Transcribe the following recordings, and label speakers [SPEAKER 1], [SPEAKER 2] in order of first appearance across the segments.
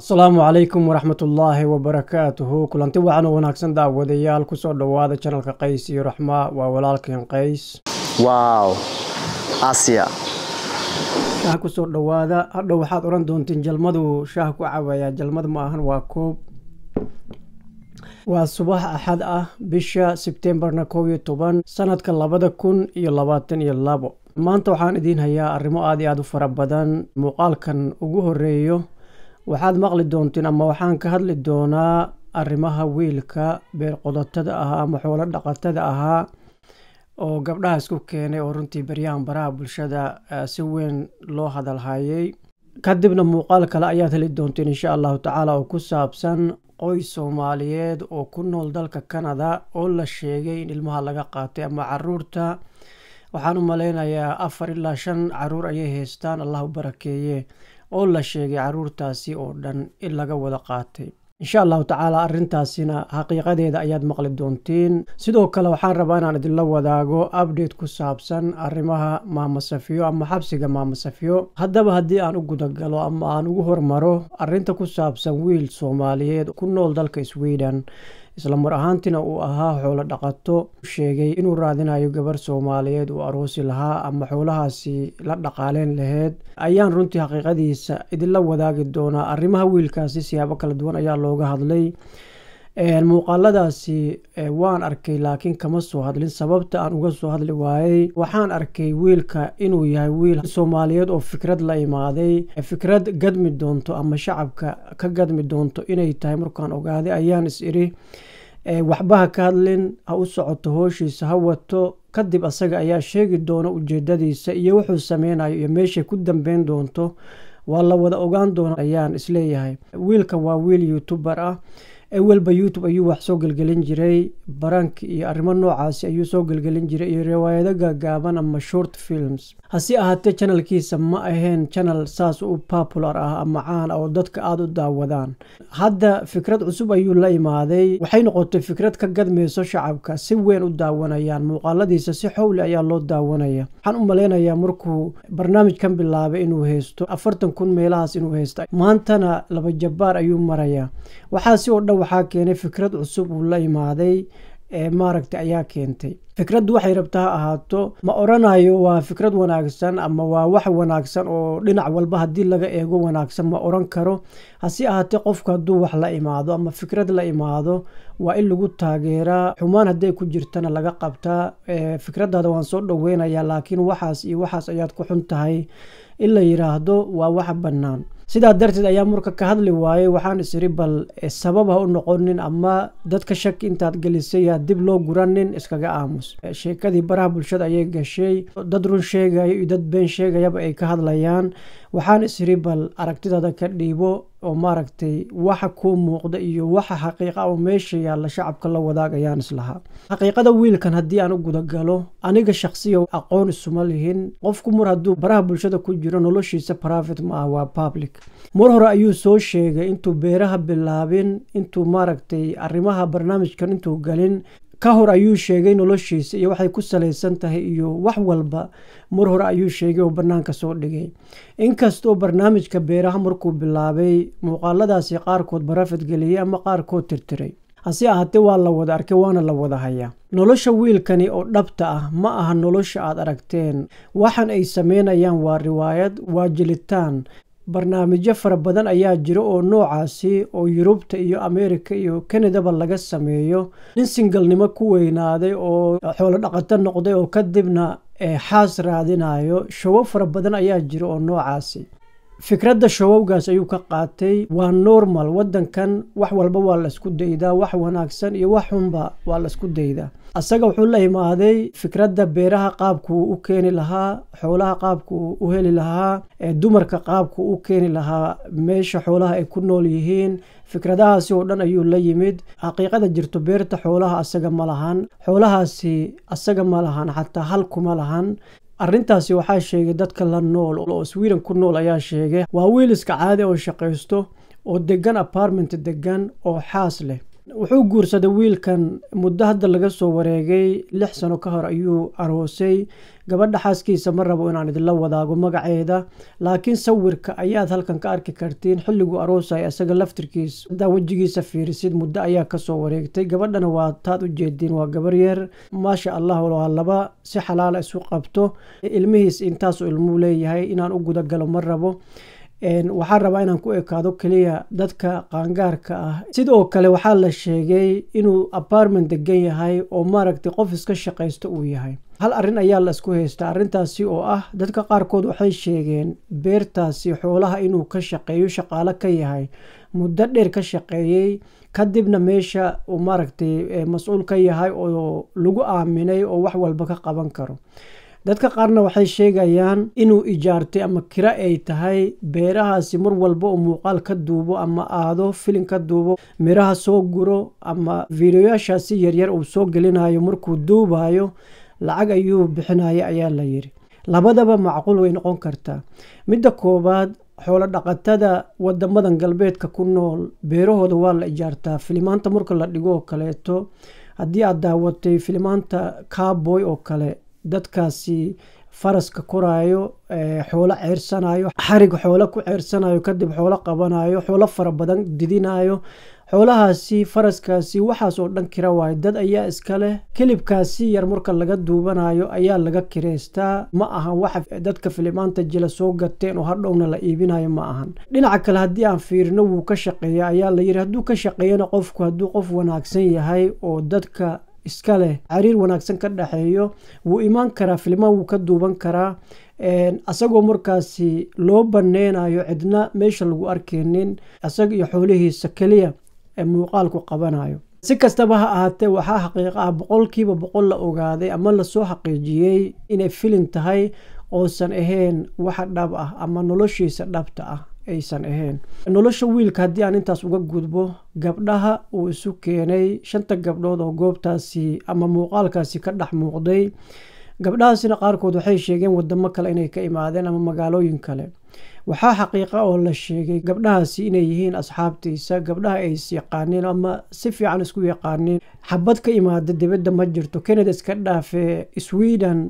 [SPEAKER 1] asalaamu calaykum waraxmatullaahi wabarakaatuhu kulanti wacan oo wanaagsan daawadayaal kusoo dhowaada janalka qays iyo raxma waa walaalkeen qays
[SPEAKER 2] wow asia
[SPEAKER 1] shaah kusoo dhowaada hadhow waxaad odhan doontiin jalmadu shaah ku cabayaa jalmad ma ahan waa koob waa subax axad ah bisha sebtembarna kow iyo toban sanadka labada kun iyo labaatan iyo labo maanta waxaan idiin hayaa arrimo aad iyo aad u fara badan muuqaalkan ugu horeeyo waxaad maqli doontiin ama waxaan ka hadli doonaa arrimaha wiilka beerqodotada ahaa ama xoolo dhaqatada ahaa oo gabdhaha isku keenay oo runtii baryahan baraha bulshada si weyn loo hadalhayay kadibna muuqaal kale ayaad heli doontiin insha allahu tacaala oo ku saabsan qoys soomaaliyeed oo ku nool dalka canada oo la sheegay in ilmaha laga qaatay ama caruurta waxaan u maleynayaa afar ilaa shan caruur ayay haystaan allah u barakeeye oo la sheegay caruurtaasi oo dhan in laga wada qaatay insha allahu tacaala arrintaasina xaqiiqadeeda ayaad maqli doontiin sidoo kale waxaan rabaa inaan idinla wadaago update ku saabsan arrimaha maamasafiyo ama xabsiga maamasafiyo haddaba haddii aan u gudagalo ama aan ugu hormaro arrinta ku saabsan wiil soomaaliyeed ku nool dalka sweden isla mar ahaantiina uu ahaa xoolo dhaqato sheegay inuu raadinayo gabar soomaaliyeed uu aroosi lahaa ama xoolahaasi la dhaqaaleyn laheyd ayaan runtii xaqiiqadiisa idinla wadaagi doonaa arrimaha wiilkaasi siyaabo kala duwan ayaa looga hadlay muuqaaladaasi waan arkay laakiin kama soo hadlin sababta aan uga soo hadli waayey waxaan arkay wiilka inuu yahay wiil soomaaliyeed oo fikrad la imaaday fikrad gadmi doonto ama shacabka ka gadmi doonto inay tahay markaan ogaaday ayaan is iri waxba ha ka hadlin ha u socoto hooshiisa ha wato kadib asaga ayaa sheegi doona ujeedadiisa iyo wuxuu sameynayo iyo meeshay ku dambeyn doonto waa la wada ogaan doona ayaan isleeyahay wiilkan waa wiil youtuber ah ewelba youtube ayuu wax soo gelgelin jiray barank iyo arrimo noocaasi ayuu soo gelgelin jiray iyo riwaayado gaagaaban ama short films hase ahaatee janalkiisa ma ahayn janal saas u popular ah ama caan ah oo dadka aada u daawadaan hadda fikrad cusub ayuu la imaaday waxay noqotay fikrad ka gadmayso shacabka si weyn u daawanayaan muuqaaladiisa si xowli ayaa loo daawanaya waxaan u maleynayaa markuu barnaamijkan bilaabay inuu haysto afartan kun meelahaas inuu haysta maantana laba jabbaar ayuu marayaa waxaasi oo dhan waxaa keenay fikrad cusub uu la imaaday ee maaragta ayaa keentay fikraddu waxay rabtaa ha ahaato ma oranayo waa fikrad wanaagsan ama waa wax wanaagsan oo dhinac walba haddii laga eego wanaagsan ma oran karo hase ahaatee qofku hadduu wax la imaado ama fikrad la imaado waa in lagu taageeraa xumaan hadday ku jirtana laga qabtaa fikraddaada waan soo dhoweynayaa laakiin waxaas iyo waxaas ayaad ku xun tahay in la yiraahdo waa wax bannaan sidaa darteed ayaa marka ka hadli waayey waxaan isiri bal sabab ha u noqonin ama dadka shaki intaad gelisay ha dib loo guranin iskaga aamus sheekadii baraha bulshada ayay gashay dad run sheegayo iyo dad been sheegayaba ay ka hadlayaan waxaan isiri bal aragtidaada ka dhiibo oo maaragtay waxa kuu muuqda iyo waxa xaqiiqa oo meesha yaalla shacabka la wadaag ayaan islahaa xaqiiqada wiilkan haddii aan u gudagalo aniga shaksiya aqoon isuma lihin qofku mar hadduu baraha bulshada ku jiro noloshiisa private ma ah waa public mar hore ayuu soo sheegay intuu beeraha bilaabin intuu maaragtay arrimaha barnaamijkan intuu galin ka hor ayuu sheegay noloshiisa iyo waxay ku salaysan tahay iyo wax walba mar hore ayuu sheegay oo bannaanka soo dhigay inkastoo barnaamijka beeraha markuu bilaabay muuqaaladaasi qaarkood barafad geliyey ama qaarkood tirtiray hase ahaatee waa la wada arkay waana la wada hayaa nolosha wiilkani oo dhabta ah ma aha nolosha aad aragteen waxan ay sameynayaan waa riwaayad waa jelitaan barnaamijyo fara badan ayaa jira oo noocaasi oo yurubta iyo ameerika iyo kanadaba laga sameeyo nin singalnimo ku weynaaday oo xoolo dhaqato noqday oo kadibna xaas raadinayo showo fara badan ayaa jira oo noocaasi fikradda showowgaas ayuu ka qaatay waa normal waddankan wax walba waa laisku daydaa wax wanaagsan iyo wax xunba waa laisku daydaa asaga wuxuu la imaaday fikradda beeraha qaabkuu u keeni lahaa xoolaha qaabkuu u heli lahaa dumarka qaabkuu u keeni lahaa meesha xoolaha ay ku nool yihiin fikradahaasi oo dhan ayuu la yimid xaqiiqada jirto beerta xoolaha asaga ma lahan xoolahaasi asaga ma lahan xataa halkuma lahan arrintaasi waxaa sheegay dadka la nool oo sweden ku nool ayaa sheegay waa wiil iska caadi oo shaqaysto oo degan apartment degan oo xaas leh wuxuu guursaday wiilkan muddo hadda laga soo wareegay lix sano ka hor ayuu aroosay gabadha xaaskiisa ma rabo inaan idinla wadaago magaceeda laakiin sawirka ayaad halkan ka arki kartiin xilliguu aroosaya isaga laftirkiis hadaa wejigiisa fiirisid muddo ayaa kasoo wareegtay gabadhana waa taad u jeediin waa gabar yar maasha allah waa laba si xalaala isu qabto ilmihiis intaasu ilmuu leeyahay inaan u gudagalo ma rabo waxaa rabaa inaan ku ekaado keliya dadka qaangaarka ah sidoo kale waxaa la sheegay inuu apartment degan yahay oo maaragtay qof iska shaqaysto uu yahay hal arrin ayaa la isku haystaa arrintaasi oo ah dadka qaarkood waxay sheegeen beertaasi xoolaha inuu ka shaqeeyo shaqaalo ka yahay muddo dheer ka shaqeeyey kadibna meesha uu maaragtay mas-uul ka yahay oo lagu aaminay oo wax walba ka qaban karo dadka qaarna waxay sheegayaan inuu ijaartay ama kira ay tahay beerahaasi mar walba uu muuqaal ka duubo ama aado filin ka duubo miraha soo guro ama fiidiyoyaashaasi yaryar uu soo gelinayo markuu duubayo lacag ayuu bixinaya ayaa la yiri labadaba macquul way noqon kartaa midda koowaad xoolo dhaqatada wadamadan galbeedka ku nool beerahooda waa la ijaartaa filimaanta marka la dhigo oo kaleeto haddii aad daawatay filimaanta cowboy oo kale dadkaasi faraska koraayo xoolo ceersanayo xarig xoolo ku ceersanayo kadib xoolo qabanayo xoolo fara badan didinayo xoolahaasi faraskaasi waxaas oo dhan kira waayo dad ayaa iska leh kilibkaasi yar marka laga duubanayo ayaa laga kireystaa ma ahan waxa dadka filimaanta jila soo gateen oo hadhowna la iibinayo ma ahan dhinaca kale haddii aan fiirino wuu ka shaqeeya ayaa la yiri hadduu ka shaqeeyana qofku hadduu qof wanaagsan yahay oo dadka iska leh xiriir wanaagsan ka dhexeeyo wuu imaan karaa filmaan wuu ka duuban karaa asagoo markaasi loo baneynayo cidna meesha lagu arkeynin isaga iyo xoolihiisa keliya muuqaalku qabanayo si kastaba ha ahaatee waxaa xaqiiqa ah boqolkiiba boqol la ogaaday ama lasoo xaqiijiyey inay filin tahay oosan ahayn waxa dhab ah ama noloshiisa dhabta ah aysan ahayn nolosha wiilka haddii aan intaas uga gudbo gabdhaha uu isu keenay shanta gabdhood oo goobtaasi ama muuqaalkaasi ka dhex muuqday gabdhahaasina qaarkood waxay sheegeen wadamo kale inay ka imaadeen ama magaalooyin kale waxaa xaqiiqa oo la sheegay gabdhahaasi inay yihiin asxaabtiisa gabdhaha ay is yaqaaniin ama si fiican isku yaqaaniin xabad ka imaada dibadda ma jirto canada iska dhaafe sweden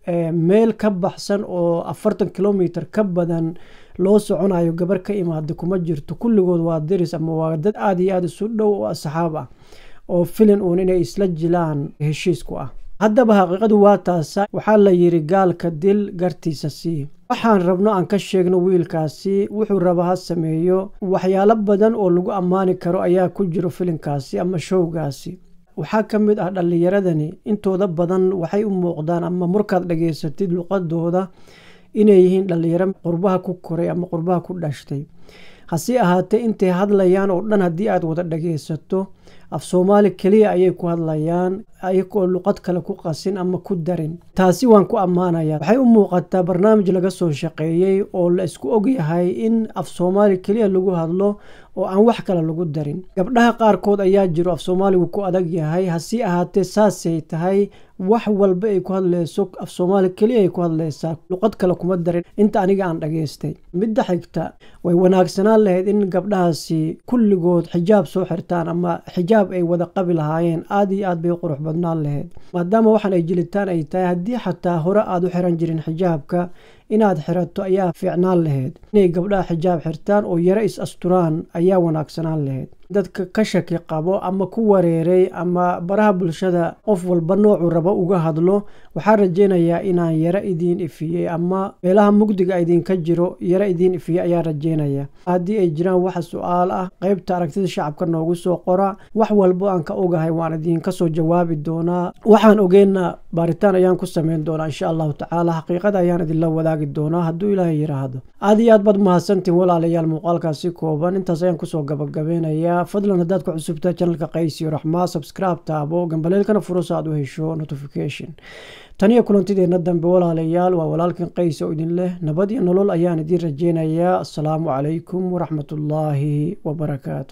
[SPEAKER 1] meel ka baxsan oo afartan kilomitr ka badan loo soconayo gabar ka imaada kuma jirto kulligood waa diris ama waa dad aada iyo aada isu dhow oo asxaab ah oo filin uun inay isla jilaan heshiisku ah haddaba xaqiiqadu waa taasa waxaa la yiri gaalka dil gartiisa sii waxaan rabno aan ka sheegno wiilkaasi wuxuu raba ha sameeyo waxyaalo badan oo lagu ammaani karo ayaa ku jiro filinkaasi ama showgaasi waxaa ka mid ah dhallinyaradani intooda badan waxay u muuqdaan ama markaad dhageysatid luqadooda inay yihiin dhallinyaro qurbaha ku koray ama qurbaha ku dhashtay hase ahaatee intay hadlayaan oo dhan haddii aad wada dhageysato af soomaali keliya ayay ku hadlayaan ayagoo luqad kale ku qasin ama ku darin taasi waan ku ammaanaya waxay u muuqataa barnaamij laga soo shaqeeyey oo la isku ogyahay in af soomaali keliya lagu hadlo oo aan wax kale lagu darin gabdhaha qaarkood ayaa jiro af soomaaligu ku adag yahay hase ahaatee saasay tahay wax walba ay ku hadleyso af soomaali keliya ay ku hadleysaa luqad kale kuma darin inta aniga aan dhageystay midda xigta way wanaagsanaan lahayd in gabdhahaasi kulligood xijaab soo xirtaan ama xijaab ay wada qabi lahaayeen aada iyo aad bay qurux badnaan lahayd maadaama waxaan ay jilitaan ay tahay haddii xataa hore aada u xiran jirin xijaabka inaad xirato ayaa fiicnaan lahayd inay gabdhaha xijaab xirtaan oo yaro is asturaan ayaa wanaagsanaan lahayd dadka ka shaki qabo ama ku wareeray ama baraha bulshada qof walba noocuu rabo uga hadlo waxaa rajeynayaa inaan yaro idiin ifiyey ama meelaha mugdiga idinka jiro yaro idiin ifiyey ayaa rajeynaya haddii ay jiraan waxa su-aal ah qeybta aragtida shacabka noogu soo qora wax walbo aan ka ogahay waan idinka soo jawaabi doonaa waxaan ogeyna baaritaan ayaan ku sameyn doonaa insha allahu tacaala xaqiiqada ayaan idinla wadaagi doonaa hadduu ilaahay yiraahdo aada iyo aad baad mahadsantiin walaalayaal muuqaalkaasi kooban intaas ayaan kusoo gabagabeynayaa fadlan haddaad ku cusubtaa janalka qaysiyo raxmaa subscribe taabo gambaleelkana furasa aad u hesho notification taniyo kulantideenna dambe walaalayaal waa walaalkan qays oo idin leh nabad iyo nolol ayaan idiin rajeynayaa assalaamu calaykum waraxmatullaahi wabarakaatu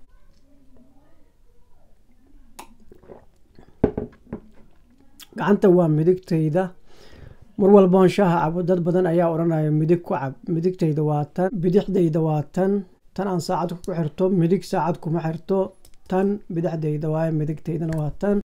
[SPEAKER 1] gacanta waa midigtayda mar walboon shaaha cabo dad badan ayaa odhanaya midig ku cab midigtayda waa tan bidixdayda waa tan tan aan saacad ku xirto midig saacad kuma xirto tan bidixdayda waaye midigtaydana waa tan